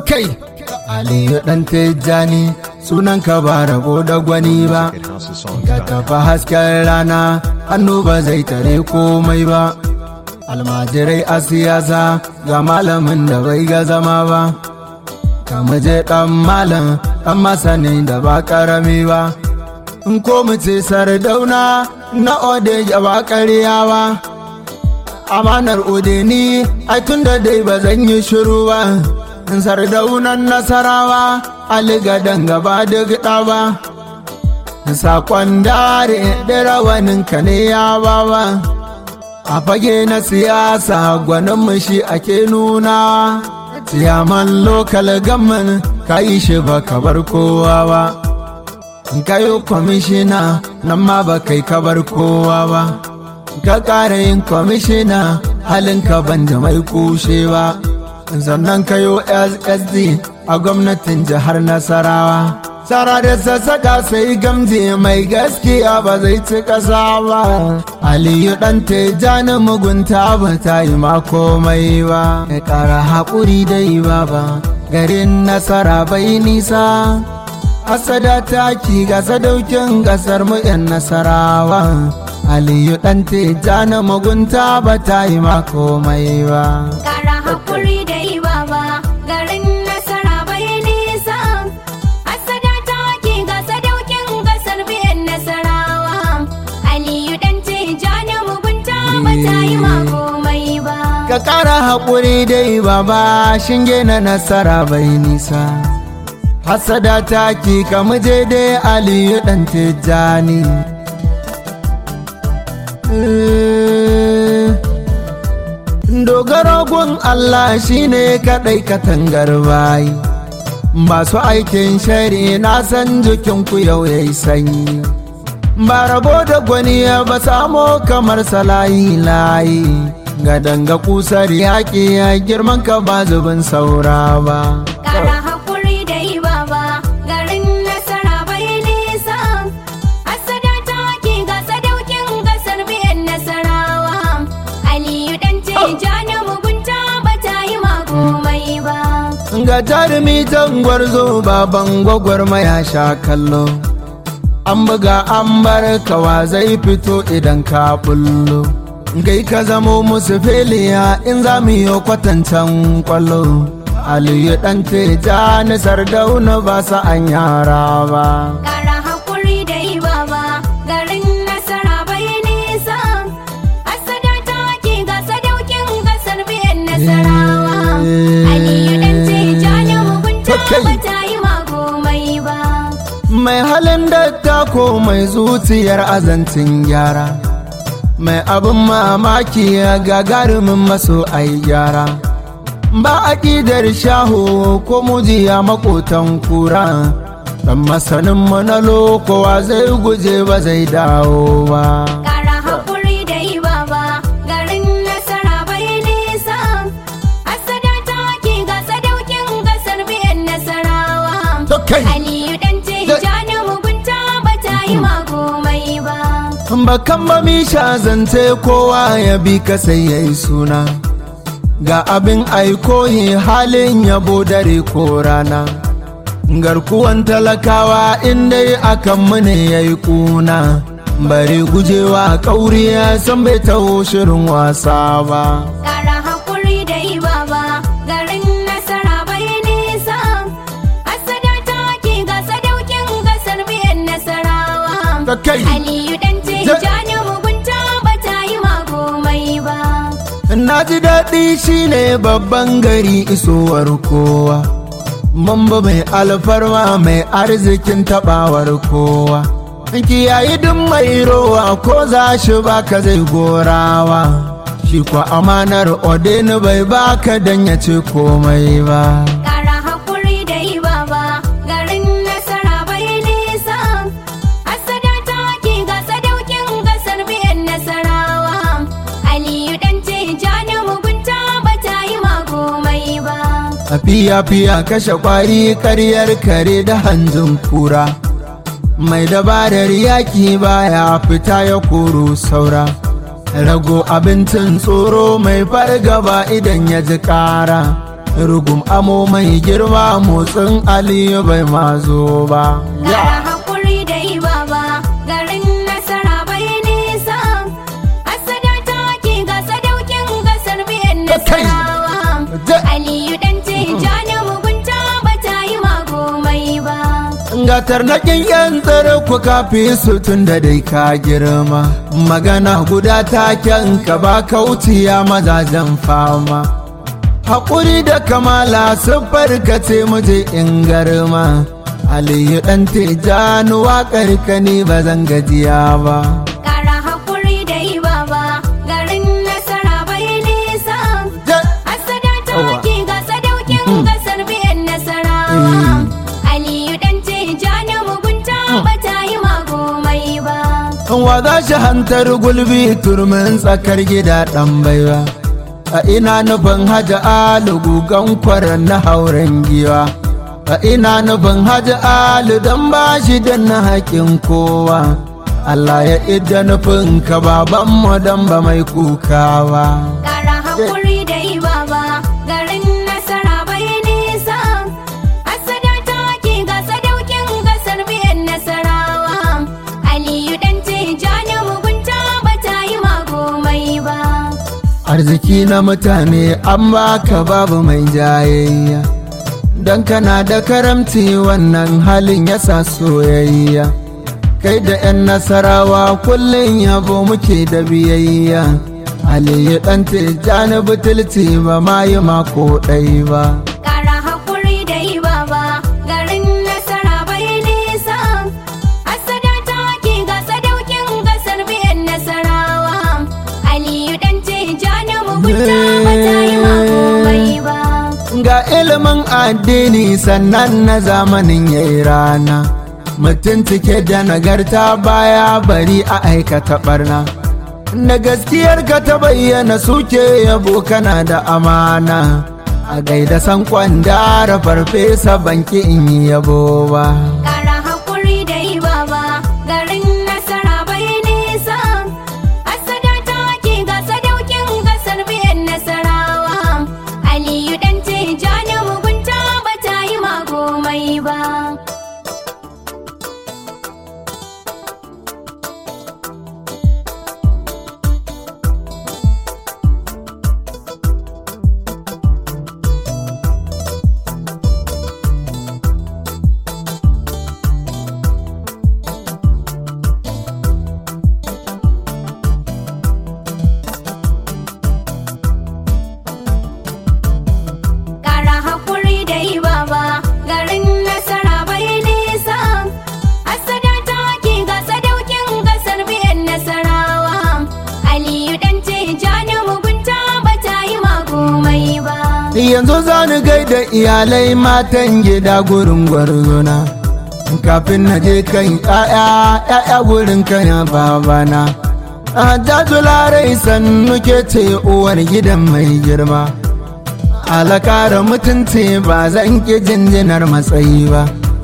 kai aliyu dan tijjani sunan ka ba rabo da gwani ba ka tafi hasken rana hannu ba zai tare komai ba almajirai a siyasa ga malamin da bai ga zama ba ka muje dan malam dan masanin da ba karami ba in ko mu ce sardauna na ode ya ba ƙarya ba amanar odeni ai tun da dai ba zan yi shiru ba sardaunan nasarawa aligadan gaba duk ba sakon dare da rawanin ka ne ya bawa a fage na siyasa gwanin shi ake nuna ciyaman lokal gamman ka yi shi ba kabar kowa ba kayo kwamishina nan ma ba kai kabar kowa ba ka ƙara yin kwamishina halin ka banda mai kushewa sannan kayo ssd a gwamnatin jihar nasarawa tsara da sassaka sai gamji mai gaskiya ba zai ci ƙasa ba aliyu ɗan tejani mugunta ba ta yi ma komai ba ya ƙara haƙuri dai ba ba garin nasara bai nisa asada taki ga sadaukin ƙasar mu 'yan nasarawa aliyu ɗan tejani mugunta ba ta yi ma komai ba Kara hakuri da yi baba garin nasara bai nisa. Asada ta ke ga sadaukin gasar biyan nasarawa. Aliyu dan ce jani mugunta ba ta yi ma komai ba. ka ƙara haƙuri dai baba shinge na nasara bai nisa hasada taki ka muje dai aliyu ɗan tejani dogaro gun Allah shine kaɗai katangar bayi masu aikin shari na san jikinku yau yayi sanyi ba rabo da gwani ba samo kamar salayi layi ga danga kusar yaƙi ya girman ka ba zubin saura ba Kara hakuri da yi baba garin nasara bai nisa. Asada ta ke ga sadaukin gasar biyan nasarawa. Aliyu dan ce jani mugunta ba ta yi ma komai ba. ga jarumi gwarzo baban gwagwarmaya sha kallo an buga an bar kawa zai fito idan ka bullo gai ka zamo musu filiya in za mu yi kwatancan kwallo aliyu dan teja na sardauna ba sa an yara ba Kara hakuri da yi baba garin nasara bai nisa. Asada ta ke ga sadaukin gasar biyan nasarawa. Aliyu dan ce jani mugunta Okay. ba ta yi ma komai ba. mai halin dattako mai zuciyar azancin gyara mai abin mamaki ya gagarumin maso ai gyara ba aƙidar shaho ko mujiya makotan kura dan masanin na lokowa zai guje ba zai dawo ba Kara hakuri da yi baba garin nasara bai nisa. Asada ta ke ga sadaukin gasar biyan nasarawa. To kai. Aliyu dan ce jani mugunta ba ta yi ma komai ba. bakan ba mi sha zance kowa ya bi ka sai ya yi suna ga abin aikoyi halin yabo dare ko rana garkuwan talakawa inda akan mu ne ya yi kuna bari gujewa kauriya san bai taho shirin wasa ba Kara hakuri da yi baba garin nasara bai nisa. Asada ta ke ga sadaukin gasar biyan nasarawa. Da kai. Aliyu dan ce Ja- jani mugunta ba ta yi ma komai ba. Na ji daɗi shine babban gari isowar kowa. Mamba mai alfarma mai arzikin taɓawar kowa. Kiyayi duk mai rowa ko za shi baka zai gorawa. Shi kwa amanar odeni bai baka dan ya ce komai ba. Kara hakuri da yi baba garin nasara bai nisa. Asada ta ke ga sadaukin gasar biyan nasarawa. Aliyu dan ce jani mugunta ba ta yi ma komai ba. A fiya-fiya kashe kwari karyar kare da hanjin kura. Mai dabarar yaki baya fita ya koro saura. Rago abincin tsoro mai fargaba idan ya ji ƙara. rugum amo mai girma motsin aliyu bai mazo ba Kara hakuri da yi baba garin nasara bai nisa. Asada ta ke ga sadaukin gasar biyan Kai! nasarawa. Ja- Aliyu dan ce jani mugunta ba ta yi magomai ba. gatar na yan tsare ku kafi su tun da dai ka girma magana guda taken ka ba kauciya mazajen fama haƙuri da kamala siffar ka ce muje in garma aliyu ɗan tijjani waƙar ka ne ba zan gajiya ba Kara hakuri da yi baba garin nasara bai nisa. Ja- Asada ta Yawwa. ke ga sadaukin gasar biyan nasarawa. Aliyu dan ce jani mugunta ba ta yi magomai ba. wa za shi hantar gulbi turmin tsakar gida ɗan baiwa a ina nufin haja alu gugan kwaran na hauren giwa a ina nufin haja alu don ba shi da na haƙin kowa Allah ya idda nufin ka babanmu don ba mai kukawa Kara hakuri da yi baba garin nasara bai nisa. Asada ta ke ga sadaukin gasar biyan nasarawa. Aliyu dan ce jani mugunta ba ta yi magomai ba. arziki na mutane an baka babu mai jayayya don kana da karamci wannan halin ya sa soyayya kai da 'yan nasarawa kullum yabo muke da biyayya aliyu ɗan tijjani butulci ba ma yi mako ɗai ba Kara hakuri da yi baba garin nasara bai nisa. Asada ta ke ga sadaukin gasar biyan nasarawa. Aliyu dan ce jani mugunta ba ta yi magomai ba. ga ilimin addini sannan na zamanin yayi rana mutum cike da nagarta baya bari a aikata barna na gaskiyar ka ta bayyana suke yabo kana da amana a gaida san kwandara farfesa banki in yi yabo ba Kara hakuri da yi baba garin nasara bai nisa. Asada ta ke ga sadaukin gasar biyan nasarawa. Aliyu dan ce jani mugunta ba ta yi magomai ba. Kara hakuri da yi baba garin nasara bai nisa. Asada ta ke ga sadaukin gasar biyan nasarawa. Aliyu dan ce jani mugunta ba ta yi magomai ba. yanzu za ni gaida iyalai matan gida gurin gwarzona kafin na je kan ƴaƴa ƴaƴa gurin kaya babana Hajjaju larai sannu ke ce uwar gidan mai girma alakara mutunci ba zan ki jinjinar matsayi ba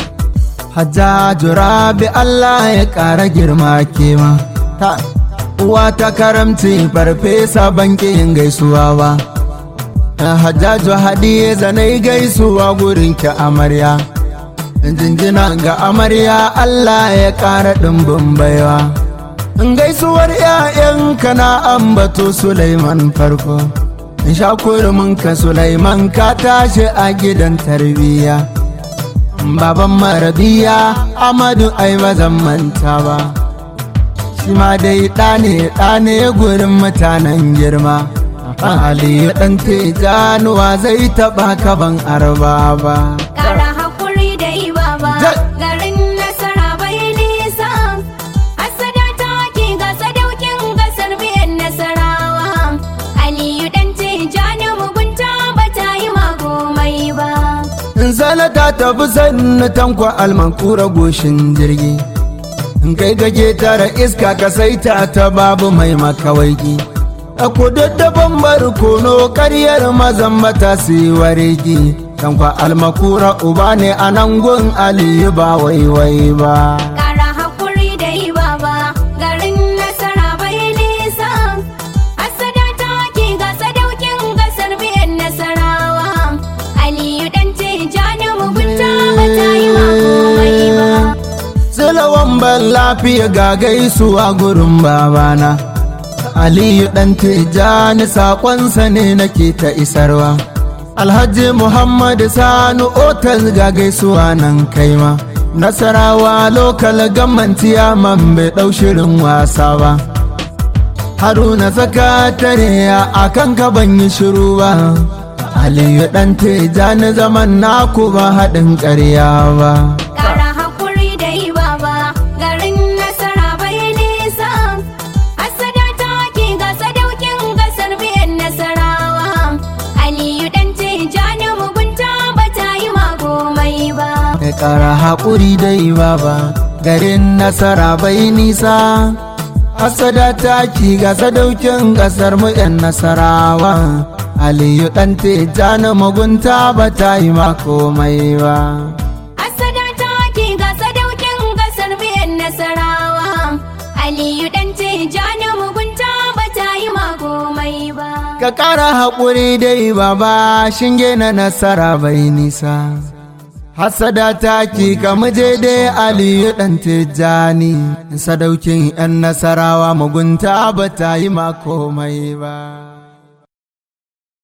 Hajjaju rabi Allah ya ƙara girma kema ta uwa ta karamci farfesa banki yin gaisuwa ba Hajjaju hadiye zanai gaisuwa gurin ki amarya jinjina ga amarya Allah ya ƙara ɗimbin baiwa gaisuwar 'ya'yanka na ambato Sulaiman farko sha ka Sulaiman ka tashi a gidan tarbiyya baban marabiya Amadu ai ba zan manta ba shi ma dai ɗa ne ɗa ne gurin mutanen girma Ali ɗan tijanuwa zai taɓa kaban arba ba. Kara hakuri da yi baba Ja- garin nasara bai nisa. Asada ta ke ga sadaukin gasar biyan nasarawa. Aliyu dan ce jani mugunta ba ta yi magomai ba. Zalata ta fi sannu tankwa almankura goshin jirgi. In kai gage tara iska ka saita ta babu mai makawaiki. A kududdaban barkono karyar mazan mata su yi waregi. Tankwa almakura uba ne a nan gun Aliyu ba waiwai ba. Kara hakuri da yi baba garin nasara bai nisa. Asada ta ke ga sadaukin gasar biyan nasarawa. zaman lafiya ga gaisuwa gurin babana aliyu ɗan tijjani saƙonsa ne nake ta isarwa alhaji muhammadu sanu otal ga gaisuwa nan kaima nasarawa lokal gamantiya man bai ɗau shirin wasa ba haruna sakatare a kan ka ban yi shiru ba aliyu ɗan tijjani zaman naku ba haɗin ƙarya ba Ƙara haƙuri da yi baba garin nasara bai nisa. Hassada ta ke ga sadaukin gasar biyan nasarawa. Aliyu ɗan tijjani mugunta ba ta yi magomai ba. ya ƙara haƙuri dai baba garin nasara bai nisa hasada taki ga sadaukin ƙasar mu 'yan nasarawa aliyu ɗan tijjani mugunta ba ta yi ma komai ba Hassada ta ke ga sadaukin gasar biyan nasarawa. Aliyu ɗan tijjani mugunta ba ta yi magomai ba. ka ƙara haƙuri dai baba shinge na nasara bai nisa Hassada taki kama dai Aliyu ɗan Tijjani, sadaukin ‘yan nasarawa mugunta ba ta yi ma komai ba.